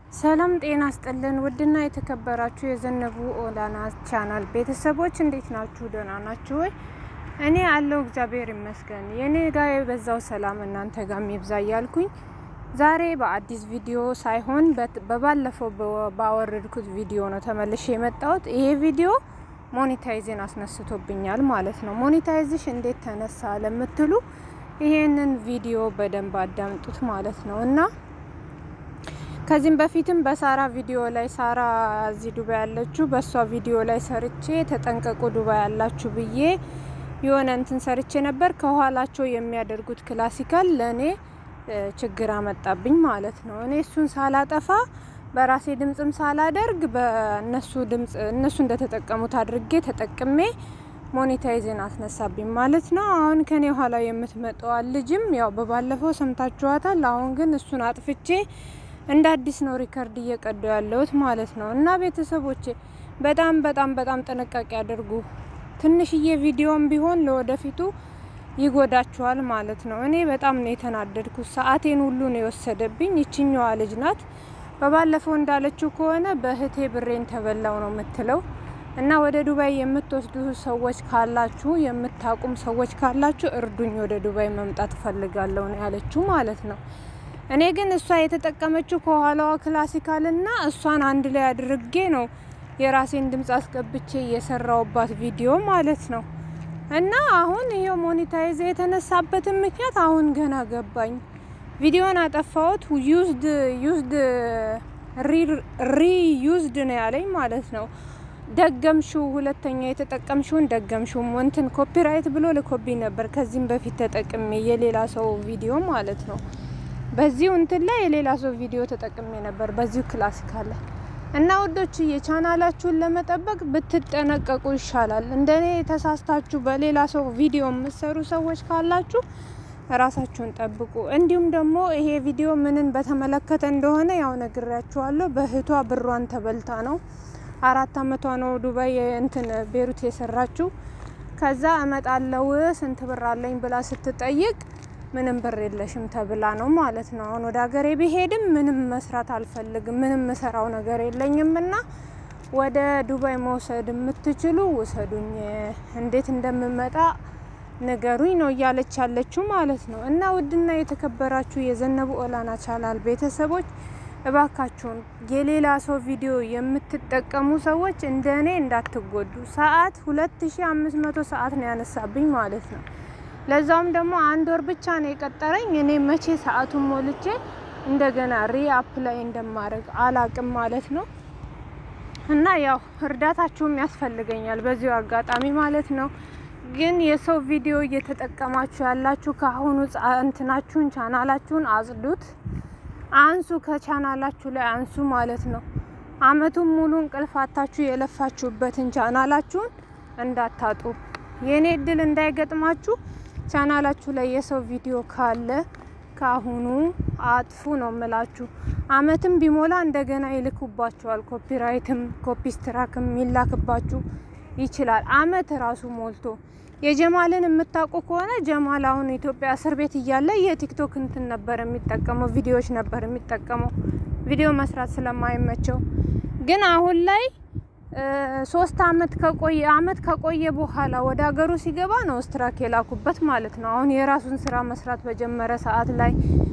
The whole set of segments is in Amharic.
ሰላም ጤና ስጥልን። ውድና የተከበራችሁ የዘነቡ ኦላና ቻናል ቤተሰቦች እንዴት ናችሁ? ደህና ናችሁ ወይ? እኔ አለው እግዚአብሔር ይመስገን። የኔ ጋ የበዛው ሰላም እናንተ ጋር ይብዛ እያልኩኝ ዛሬ በአዲስ ቪዲዮ ሳይሆን በባለፈው ባወረድኩት ቪዲዮ ነው ተመልሼ የመጣሁት። ይሄ ቪዲዮ ሞኔታይዜን አስነስቶብኛል ማለት ነው። ሞኔታይዝሽ እንዴት ተነሳ ለምትሉ ይሄንን ቪዲዮ በደንብ አዳምጡት ማለት ነው እና ከዚህም በፊትም በሳራ ቪዲዮ ላይ ሳራ እዚህ ዱባይ ያለችው በእሷ ቪዲዮ ላይ ሰርቼ ተጠንቀቁ ዱባይ ያላችሁ ብዬ የሆነ እንትን ሰርቼ ነበር። ከኋላቸው የሚያደርጉት ክላሲካል ለእኔ ችግር አመጣብኝ ማለት ነው። እኔ እሱን ሳላጠፋ በራሴ ድምጽም ሳላደርግ በእነሱ ድምጽ እነሱ እንደተጠቀሙት አድርጌ ተጠቅሜ ሞኔታይዝን አስነሳብኝ ማለት ነው። አሁን ከኔ ኋላ የምትመጣዋ ልጅም ያው በባለፈው ሰምታችኋታል። አሁን ግን እሱን አጥፍቼ እንደ አዲስ ነው ሪከርድ እየቀዱ ያለሁት ማለት ነው። እና ቤተሰቦቼ በጣም በጣም በጣም ጥንቃቄ አድርጉ። ትንሽዬ ቪዲዮም ቢሆን ለወደፊቱ ይጎዳችኋል ማለት ነው። እኔ በጣም ነው የተናደድኩት። ሰዓቴን ሁሉ ነው የወሰደብኝ። ይችኛዋ ልጅ ናት። በባለፈው እንዳለችው ከሆነ በእህቴ ብሬን ተበላው ነው የምትለው እና ወደ ዱባይ የምትወስዱ ሰዎች ካላችሁ የምታቁም ሰዎች ካላችሁ እርዱኝ፣ ወደ ዱባይ መምጣት እፈልጋለሁ ነው ያለችው ማለት ነው። እኔ ግን እሷ የተጠቀመችው ከኋላዋ ክላሲካልና እሷን አንድ ላይ አድርጌ ነው የራሴን ድምጽ አስገብቼ የሰራውባት ቪዲዮ ማለት ነው። እና አሁን ይሄው ሞኔታይዝ የተነሳበትን ምክንያት አሁን ገና ገባኝ። ቪዲዮን አጠፋሁት። ዩዝድ ዩዝድ ሪ ዩዝድ ነው ያለኝ ማለት ነው። ደገምሽው፣ ሁለተኛ የተጠቀምሽውን ደገምሽው። እንትን ኮፒራይት ብሎ ልኮብኝ ነበር ከዚህም በፊት ተጠቅሜ የሌላ ሰው ቪዲዮ ማለት ነው። በዚሁ እንትን ላይ የሌላ ሰው ቪዲዮ ተጠቅሜ ነበር በዚሁ ክላሲካል ላይ እና ውዶች የቻናላችሁን ለመጠበቅ ብትጠነቀቁ ይሻላል። እንደኔ ተሳስታችሁ በሌላ ሰው ቪዲዮ የምትሰሩ ሰዎች ካላችሁ ራሳችሁን ጠብቁ። እንዲሁም ደግሞ ይሄ ቪዲዮ ምንን በተመለከተ እንደሆነ ያው ነግሬያችኋለሁ። በእህቷ ብሯን ተበልታ ነው። አራት አመቷ ነው ዱባይ እንትን ቤሩት የሰራችው። ከዛ እመጣለው ስንት ብር አለኝ ብላ ስትጠይቅ ምንም ብር የለሽም ተብላ ነው ማለት ነው። አሁን ወደ ሀገሬ ብሄድም ምንም መስራት አልፈልግም፣ ምንም ምሰራው ነገር የለኝም እና ወደ ዱባይ መውሰድ የምትችሉ ውሰዱኝ፣ እንዴት እንደምመጣ ንገሩኝ ነው እያለች ያለችው ማለት ነው። እና ውድና የተከበራችሁ የዘነቡ ኦላና ቻናል ቤተሰቦች እባካችሁን የሌላ ሰው ቪዲዮ የምትጠቀሙ ሰዎች እንደ እኔ እንዳትጎዱ። ሰዓት ሁለት ሺ አምስት መቶ ሰዓት ነው ያነሳብኝ ማለት ነው። ለዛውም ደግሞ አንድ ወር ብቻ ነው የቀጠረኝ። እኔ መቼ ሰዓቱን ሞልቼ እንደገና ሪ አፕላይ እንደማድረግ አላቅም ማለት ነው። እና ያው እርዳታችሁም ያስፈልገኛል በዚሁ አጋጣሚ ማለት ነው። ግን የሰው ቪዲዮ እየተጠቀማችሁ ያላችሁ ከአሁኑ እንትናችሁን ቻናላችሁን አጽዱት፣ አንሱ፣ ከቻናላችሁ ላይ አንሱ ማለት ነው። አመቱን ሙሉ እንቅልፋታችሁ የለፋችሁበትን ቻናላችሁን እንዳታጡ። የእኔ እድል እንዳይገጥማችሁ ቻናላችሁ ላይ የሰው ቪዲዮ ካለ ካሁኑ አጥፉ ነው ምላችሁ። አመትም ቢሞላ እንደገና ይልኩባችኋል። ኮፒራይትም ኮፒስትራክም ይላክባችሁ ይችላል። አመት ራሱ ሞልቶ የጀማልን የምታውቁ ከሆነ ጀማል አሁን ኢትዮጵያ እስር ቤት እያለ የቲክቶክ እንትን ነበር የሚጠቀመው ቪዲዮዎች ነበር የሚጠቀመው ቪዲዮ መስራት ስለማይመቸው ግን አሁን ላይ ሶስት አመት ከቆየ አመት ከቆየ በኋላ ወደ ሀገሩ ሲገባ ነው ስትራክ የላኩበት ማለት ነው። አሁን የራሱን ስራ መስራት በጀመረ ሰዓት ላይ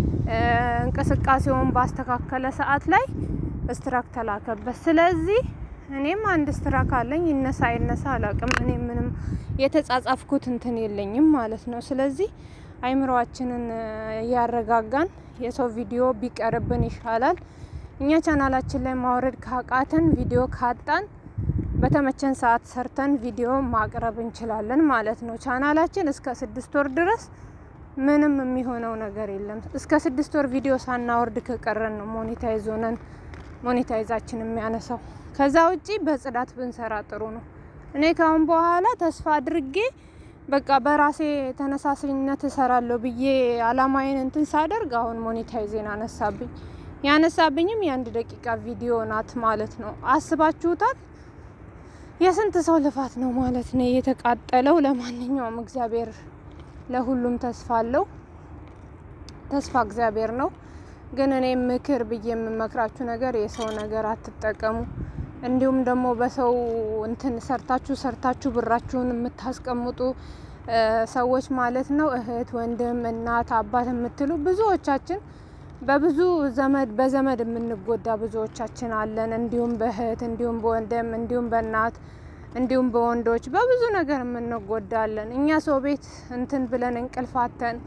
እንቅስቃሴውን ባስተካከለ ሰዓት ላይ ስትራክ ተላከበት። ስለዚህ እኔም አንድ ስትራክ አለኝ። ይነሳ አይነሳ አላውቅም። እኔ ምንም የተጻጻፍኩት እንትን የለኝም ማለት ነው። ስለዚህ አይምሮአችንን እያረጋጋን የሰው ቪዲዮ ቢቀርብን ይሻላል። እኛ ቻናላችን ላይ ማውረድ ካቃተን ቪዲዮ ካጣን በተመቸን ሰዓት ሰርተን ቪዲዮ ማቅረብ እንችላለን ማለት ነው። ቻናላችን እስከ ስድስት ወር ድረስ ምንም የሚሆነው ነገር የለም። እስከ ስድስት ወር ቪዲዮ ሳናወርድ ከቀረን ነው ሞኔታይዝ ሆነን ሞኔታይዛችን የሚያነሳው። ከዛ ውጪ በጽዳት ብንሰራ ጥሩ ነው። እኔ ካሁን በኋላ ተስፋ አድርጌ በቃ በራሴ ተነሳሽነት እሰራለሁ ብዬ አላማዬን እንትን ሳደርግ አሁን ሞኔታይዜን አነሳብኝ። ያነሳብኝም የአንድ ደቂቃ ቪዲዮ ናት ማለት ነው። አስባችሁታል? የስንት ሰው ልፋት ነው ማለት ነው የተቃጠለው። ለማንኛውም እግዚአብሔር ለሁሉም ተስፋ አለው። ተስፋ እግዚአብሔር ነው። ግን እኔ ምክር ብዬ የምመክራችሁ ነገር የሰው ነገር አትጠቀሙ። እንዲሁም ደግሞ በሰው እንትን ሰርታችሁ ሰርታችሁ ብራችሁን የምታስቀምጡ ሰዎች ማለት ነው እህት፣ ወንድም፣ እናት፣ አባት የምትሉ ብዙዎቻችን በብዙ ዘመድ በዘመድ የምንጎዳ ብዙዎቻችን አለን። እንዲሁም በእህት እንዲሁም በወንድም እንዲሁም በእናት እንዲሁም በወንዶች በብዙ ነገር የምንጎዳለን። እኛ ሰው ቤት እንትን ብለን እንቅልፋተን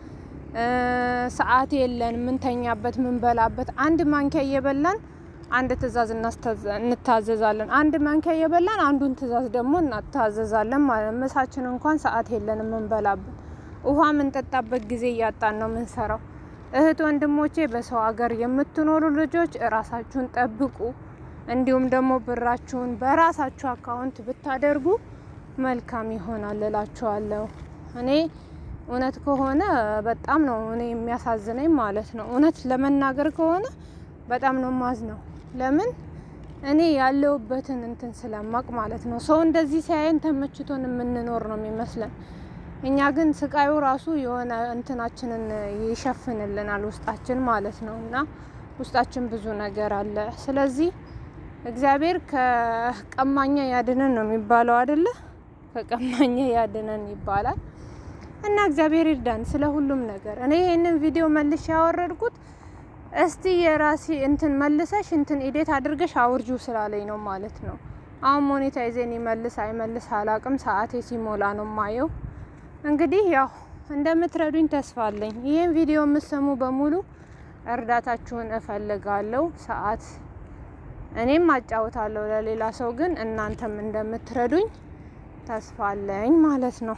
ሰዓት የለን ምንተኛበት ምንበላበት አንድ ማንኪያ እየበላን አንድ ትእዛዝ እንታዘዛለን። አንድ ማንኪያ እየበላን አንዱን ትእዛዝ ደግሞ እናታዘዛለን ማለት ምሳችን እንኳን ሰዓት የለን የምንበላበት ውሃ የምንጠጣበት ጊዜ እያጣን ነው የምንሰራው። እህት ወንድሞቼ፣ በሰው ሀገር የምትኖሩ ልጆች እራሳችሁን ጠብቁ። እንዲሁም ደግሞ ብራችሁን በራሳችሁ አካውንት ብታደርጉ መልካም ይሆናል እላችኋለሁ። እኔ እውነት ከሆነ በጣም ነው እኔ የሚያሳዝነኝ ማለት ነው። እውነት ለመናገር ከሆነ በጣም ነው ማዝ ነው። ለምን እኔ ያለውበትን እንትን ስለማቅ ማለት ነው። ሰው እንደዚህ ሲያየን ተመችቶን የምንኖር ነው የሚመስለን። እኛ ግን ስቃዩ ራሱ የሆነ እንትናችንን ይሸፍንልናል ውስጣችን ማለት ነው። እና ውስጣችን ብዙ ነገር አለ። ስለዚህ እግዚአብሔር ከቀማኛ ያድነን ነው የሚባለው አይደለ? ከቀማኛ ያድነን ይባላል። እና እግዚአብሔር ይርዳን ስለ ሁሉም ነገር። እኔ ይህንን ቪዲዮ መልሼ ያወረድኩት እስቲ የራሴ እንትን መልሰሽ እንትን ኢዴት አድርገሽ አውርጁ ስላለኝ ነው ማለት ነው። አሁን ሞኔታይዜን ይመልስ አይመልስ አላቅም። ሰዓቴ ሲሞላ ነው ማየው። እንግዲህ ያው እንደምትረዱኝ ተስፋ አለኝ። ይህን ቪዲዮ የምትሰሙ በሙሉ እርዳታችሁን እፈልጋለሁ። ሰዓት እኔም አጫውታለሁ ለሌላ ሰው፣ ግን እናንተም እንደምትረዱኝ ተስፋ አለኝ ማለት ነው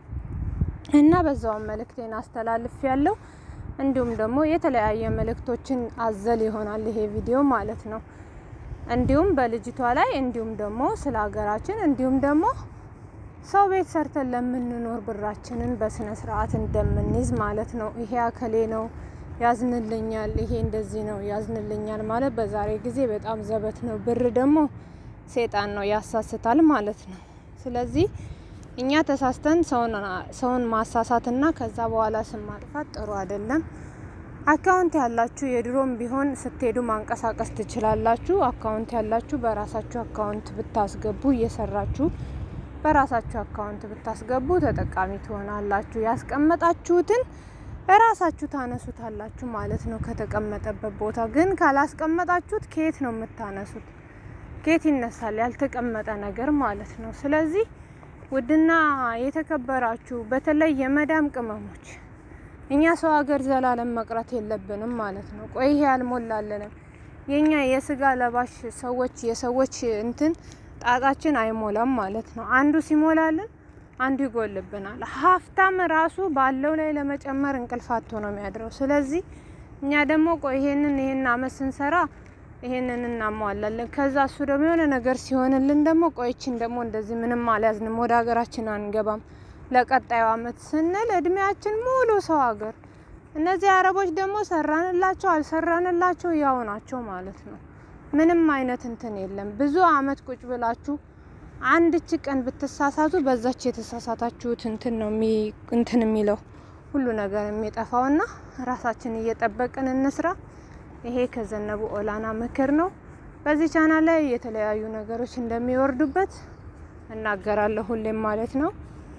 እና በዛውም መልእክቴን አስተላልፍ ያለው እንዲሁም ደግሞ የተለያየ መልእክቶችን አዘል ይሆናል ይሄ ቪዲዮ ማለት ነው። እንዲሁም በልጅቷ ላይ እንዲሁም ደግሞ ስለ ሀገራችን እንዲሁም ደግሞ ሰው ቤት ሰርተን ለምንኖር ብራችንን በስነ ስርዓት እንደምንይዝ ማለት ነው። ይሄ አከሌ ነው ያዝንልኛል፣ ይሄ እንደዚህ ነው ያዝንልኛል ማለት በዛሬ ጊዜ በጣም ዘበት ነው። ብር ደግሞ ሴጣን ነው ያሳስታል ማለት ነው። ስለዚህ እኛ ተሳስተን ሰውን ማሳሳትና ከዛ በኋላ ስም ማጥፋት ጥሩ አይደለም። አካውንት ያላችሁ የድሮም ቢሆን ስትሄዱ ማንቀሳቀስ ትችላላችሁ። አካውንት ያላችሁ በራሳችሁ አካውንት ብታስገቡ እየሰራችሁ በራሳችሁ አካውንት ብታስገቡ ተጠቃሚ ትሆናላችሁ። ያስቀመጣችሁትን እራሳችሁ ታነሱታላችሁ ማለት ነው ከተቀመጠበት ቦታ። ግን ካላስቀመጣችሁት ከየት ነው የምታነሱት? ከየት ይነሳል? ያልተቀመጠ ነገር ማለት ነው። ስለዚህ ውድና የተከበራችሁ በተለይ የመዳም ቅመሞች እኛ ሰው ሀገር ዘላለም መቅረት የለብንም ማለት ነው። ቆይ ይሄ አልሞላለንም። የኛ የስጋ ለባሽ ሰዎች የሰዎች እንትን ጣጣችን አይሞላም ማለት ነው። አንዱ ሲሞላልን አንዱ ይጎልብናል። ሀብታም ራሱ ባለው ላይ ለመጨመር እንቅልፍ አጥቶ ነው የሚያድረው። ስለዚህ እኛ ደግሞ ቆይ ይሄንን ይሄን አመት ስንሰራ ይሄንን እናሟላለን። ከዛ እሱ ደግሞ የሆነ ነገር ሲሆንልን ደግሞ ቆይችን ደግሞ እንደዚህ ምንም አልያዝንም ወደ ሀገራችን አንገባም ለቀጣዩ አመት ስንል እድሜያችን ሙሉ ሰው ሀገር። እነዚህ አረቦች ደግሞ ሰራንላቸው አልሰራንላቸው ያው ናቸው ማለት ነው። ምንም አይነት እንትን የለም። ብዙ አመት ቁጭ ብላችሁ አንድች ቀን ብትሳሳቱ በዛች የተሳሳታችሁት እንትን ነው እንትን የሚለው ሁሉ ነገር የሚጠፋውና ራሳችን እየጠበቅን እንስራ። ይሄ ከዘነቡ ኦላና ምክር ነው። በዚህ ቻናል ላይ የተለያዩ ነገሮች እንደሚወርዱበት እናገራለሁ ሁሌም ማለት ነው።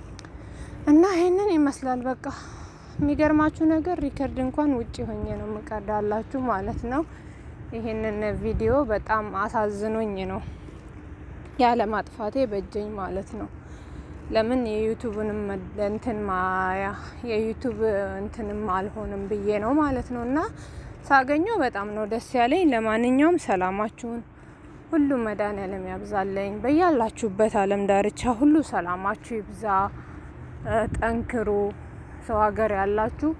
እና ይሄንን ይመስላል። በቃ የሚገርማችሁ ነገር ሪከርድ እንኳን ውጭ ሆኜ ነው የምቀዳላችሁ ማለት ነው። ይሄንን ቪዲዮ በጣም አሳዝኖኝ ነው ያለ ማጥፋቴ በጀኝ ማለት ነው። ለምን የዩቱብንም እንትን ማያ የዩቱብ እንትንም አልሆንም ብዬ ነው ማለት ነው። እና ሳገኘው በጣም ነው ደስ ያለኝ። ለማንኛውም ሰላማችሁን ሁሉ መድኃኔዓለም ያብዛለኝ። በያላችሁበት ዓለም ዳርቻ ሁሉ ሰላማችሁ ይብዛ። ጠንክሩ። ሰው ሀገር ያላችሁ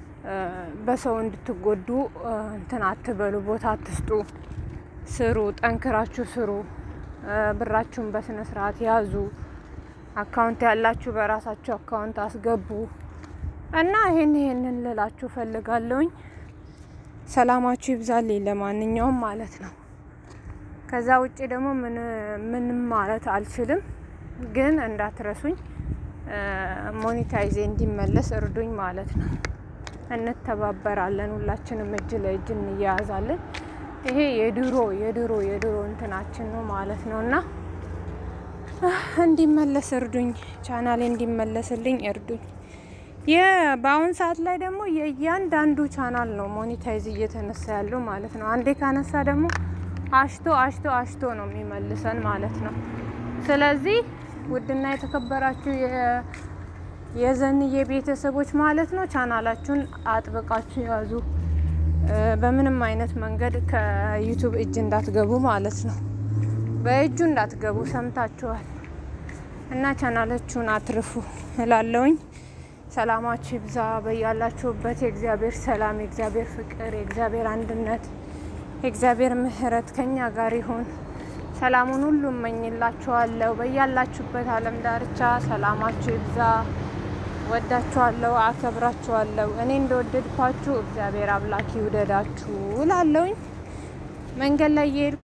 በሰው እንድትጎዱ እንትን አትበሉ፣ ቦታ አትስጡ። ስሩ፣ ጠንክራችሁ ስሩ። ብራችሁን በስነ ስርዓት ያዙ። አካውንት ያላችሁ በራሳችሁ አካውንት አስገቡ እና ይሄን ይሄንን ልላችሁ ፈልጋለሁኝ። ሰላማችሁ ይብዛልኝ። ለማንኛውም ማለት ነው። ከዛ ውጭ ደግሞ ምንም ማለት አልችልም፣ ግን እንዳትረሱኝ ሞኔታይዜ እንዲመለስ እርዱኝ ማለት ነው። እንተባበራለን። ሁላችንም እጅ ለእጅ እንያያዛለን። ይሄ የድሮ የድሮ የድሮ እንትናችን ነው ማለት ነው እና እንዲመለስ እርዱኝ፣ ቻናሌ እንዲመለስልኝ እርዱኝ። በአሁን ሰዓት ላይ ደግሞ የእያንዳንዱ ቻናል ነው ሞኒታይዝ እየተነሳ ያለው ማለት ነው። አንዴ ካነሳ ደግሞ አሽቶ አሽቶ አሽቶ ነው የሚመልሰን ማለት ነው። ስለዚህ ውድና የተከበራችሁ የዘንዬ ቤተሰቦች ማለት ነው ቻናላችሁን አጥብቃችሁ ያዙ። በምንም አይነት መንገድ ከዩቱብ እጅ እንዳትገቡ ማለት ነው። በእጁ እንዳትገቡ ሰምታችኋል። እና ቻናላችሁን አትርፉ እላለውኝ። ሰላማችሁ ይብዛ በያላችሁበት። የእግዚአብሔር ሰላም፣ የእግዚአብሔር ፍቅር፣ የእግዚአብሔር አንድነት፣ የእግዚአብሔር ምሕረት ከኛ ጋር ይሁን። ሰላሙን ሁሉ እመኝላችኋለሁ። በያላችሁበት ዓለም ዳርቻ ሰላማችሁ ይብዛ። ወዳችኋለሁ፣ አከብራችኋለሁ። እኔ እንደወደድኳችሁ እግዚአብሔር አምላክ ይውደዳችሁ እላለውኝ። መንገድ ላይ